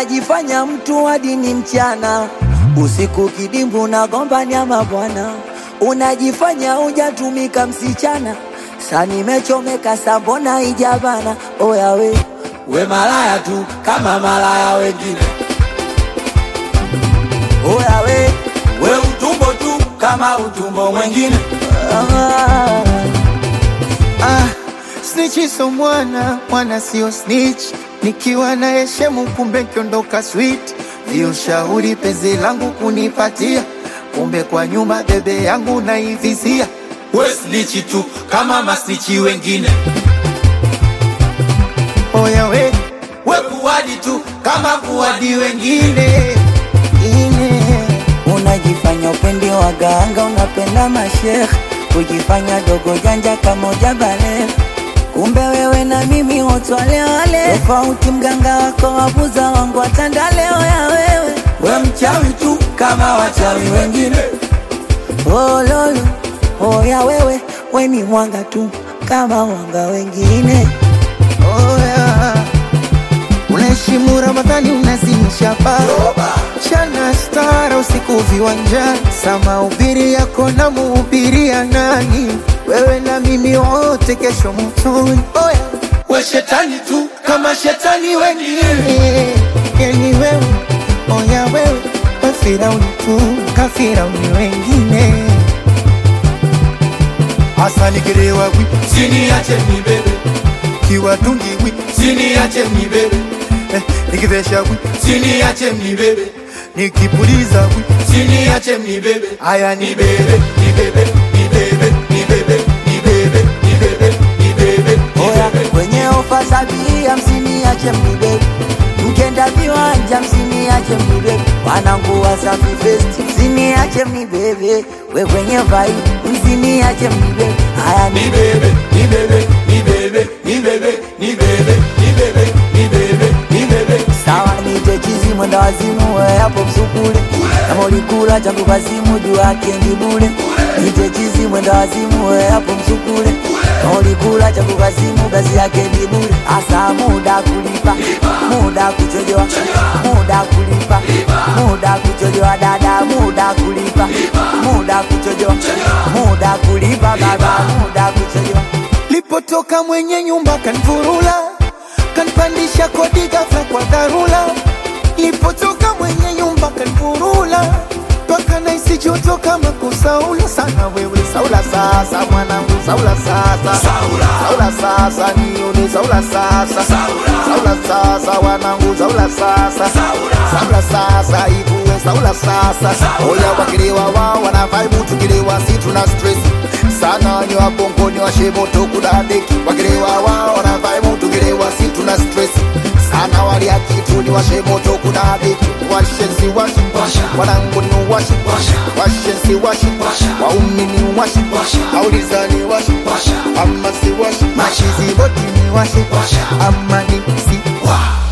unajifanya mtu hadi ni mchana, usiku kidimbu na gomba nyama bwana, unajifanya hujatumika msichana, sa nimechomeka sambona ijabana, oya we we malaya tu kama malaya wengine, oya we we utumbo tu kama utumbo mwengine. Ah. Ah, snitch so mwana mwana sio snitch, nikiwa na heshemu kumbe kiondoka sweet, ndio shauri penzi langu kunipatia, kumbe kwa nyuma bebe yangu naivizia. we snichi tu kama masnichi wengine Oya we we kuwadi tu kama kuwadi wengine ine ine Unajifanya upendi waganga, unapenda mashekh, kujifanya dogo janja kama ujabale. Kumbe wewe na mimi wote wale wale, tofauti mganga wako wabuza wangu watandale. Oya wewe, we mchawi tu kama wachawi wengine. Oh lolo, oya wewe, we ni mwanga tu kama wanga wengine. Oya, unaheshimu Ramadhani, unazimisha baba chana stara usiku viwanjani, sama ubiri yako na muhubiria nani? Wewe na mimi wote kesho motoni. Oya, we shetani tu kama shetani wengine eh, yani wewe, oya wewe, we Firauni tu kafirauni wengine. Hasa nikilewa wi siniache nibebe kiwatungi wi siniache nibebe eh, nikivesha wi siniache nibebe nikipuliza wi siniache nibebe aya ni nibebe nibebe nibebe nibebe nibebe nibebe nibebe Oya kwenye ofa sabini hamsini ache mnibebe, mkenda viwanja msini ache mnibebe, wanangu wa Safi Fest msini ache mnibebe, we kwenye vai msini ache mnibebe, haya ni nibebe nibebe nibebe nibebe nibebe nibebe nibebe nibebe sawa, nite chizi mwenda wazimu, we hapo msukule, kama ulikula changu kazimu juu yake ndi bure, nite chizi mwenda wazimu, we hapo msukule, kama ulikula changu kazimu kazi yake ndi bure, asa muda kulipa, muda kuchojoa, muda kulipa, muda kuchojoa dada, muda kulipa, muda kuchojoa, muda kulipa baba, muda kuchojoa lipotoka mwenye nyumba kanvurula kanpandisha kodi ghafla kwa dharura lipotoka mwenye nyumba kanvurula mpaka naisi joto kama kusaula sana wewe saula sasa mwanangu saula sasa Saula. saula sasa nione saula sasa saula sasa wanangu saula sasa saula sasa ivuwe saula sasa oya wakilewa wao wanavaibu tukilewa si tuna stress sana ni wabongo ni washemoto kudadeki wakilewa wao wanavaibu tukilewa si tuna stress sana walia kitu ni washemoto kudadeki washensi washi Washa. wanangu ni washi Washa. washensi washi Washa. waumi ni washi Washa. auliza ni washi Washa. ama si washi Washa. machizi boti ni washi Washa. ama ni si Wa.